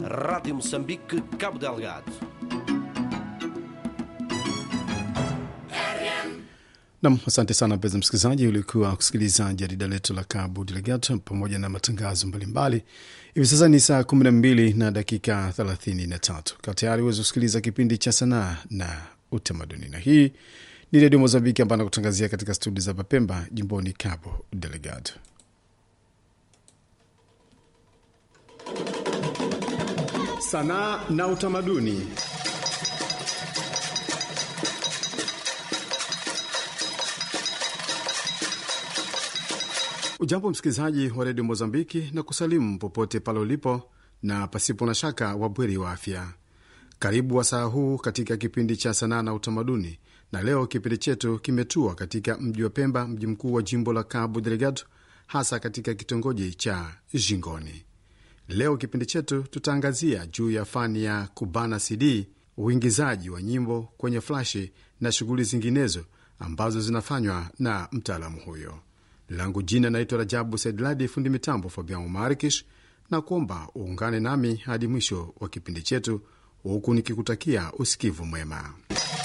Rádio Moçambique, Cabo Delgado. Nam, asante sana mpenzi msikilizaji, ulikuwa kusikiliza jarida letu la Cabo Delgado pamoja na matangazo mbalimbali. Hivi sasa ni saa 12 na dakika 33. Kaa tayari uweze kusikiliza kipindi cha sanaa na utamaduni, na hii ni Redio Mozambiki ambayo anakutangazia katika studio za Papemba, jimboni Cabo Delgado. Sanaa na utamaduni. Ujambo msikilizaji wa redio Mozambiki na kusalimu popote pale ulipo, na pasipo na shaka wabweri wa afya. Karibu wasaa huu katika kipindi cha sanaa na utamaduni, na leo kipindi chetu kimetua katika mji wa Pemba, mji mkuu wa jimbo la Cabo Delgado, hasa katika kitongoji cha Jingoni. Leo kipindi chetu tutaangazia juu ya fani ya kubana CD, uingizaji wa nyimbo kwenye flashi na shughuli zinginezo ambazo zinafanywa na mtaalamu huyo. Langu jina naitwa Rajabu Saidladi, fundi mitambo Fabian Marikish, na kuomba uungane nami hadi mwisho wa kipindi chetu, huku nikikutakia usikivu mwema.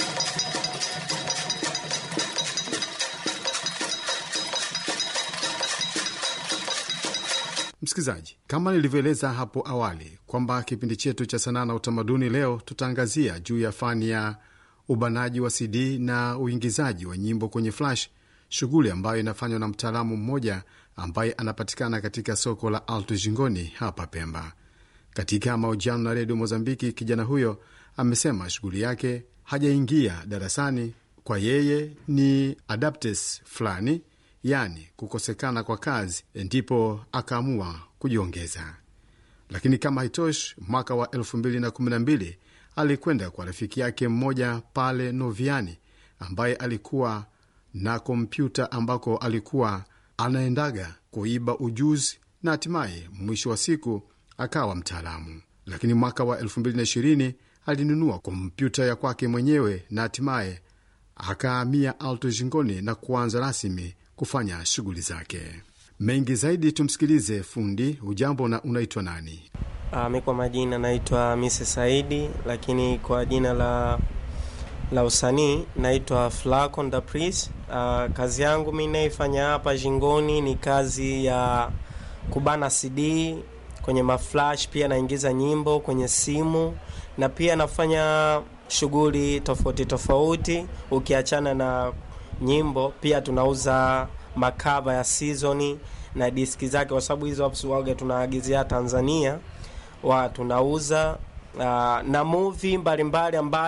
Msikilizaji, kama nilivyoeleza hapo awali kwamba kipindi chetu cha sanaa na utamaduni leo tutaangazia juu ya fani ya ubanaji wa CD na uingizaji wa nyimbo kwenye flash, shughuli ambayo inafanywa na mtaalamu mmoja ambaye anapatikana katika soko la Alto Jingoni hapa Pemba. Katika mahojiano na redio Mozambiki, kijana huyo amesema shughuli yake hajaingia darasani, kwa yeye ni adaptes fulani yaani kukosekana kwa kazi, ndipo akaamua kujiongeza. Lakini kama haitoshi, mwaka wa 2012 alikwenda kwa rafiki yake mmoja pale Noviani ambaye alikuwa na kompyuta ambako alikuwa anaendaga kuiba ujuzi na hatimaye mwisho wa siku akawa mtaalamu. Lakini mwaka wa 2020 alinunua kompyuta ya kwake mwenyewe na hatimaye akahamia Alto Jingoni na kuanza rasmi kufanya shughuli zake. Mengi zaidi tumsikilize fundi. Ujambo na unaitwa nani? Uh, mi kwa majina naitwa Mise Saidi, lakini kwa jina la la usanii naitwa Flacon da Pris. Uh, kazi yangu mi naifanya hapa Jingoni ni kazi ya kubana CD kwenye maflash, pia naingiza nyimbo kwenye simu na pia nafanya shughuli tofauti tofauti, ukiachana na nyimbo pia tunauza makava ya sizoni na diski zake, kwa sababu hizo waga tunaagizia Tanzania wa tunauza uh, na movie mbalimbali ambayo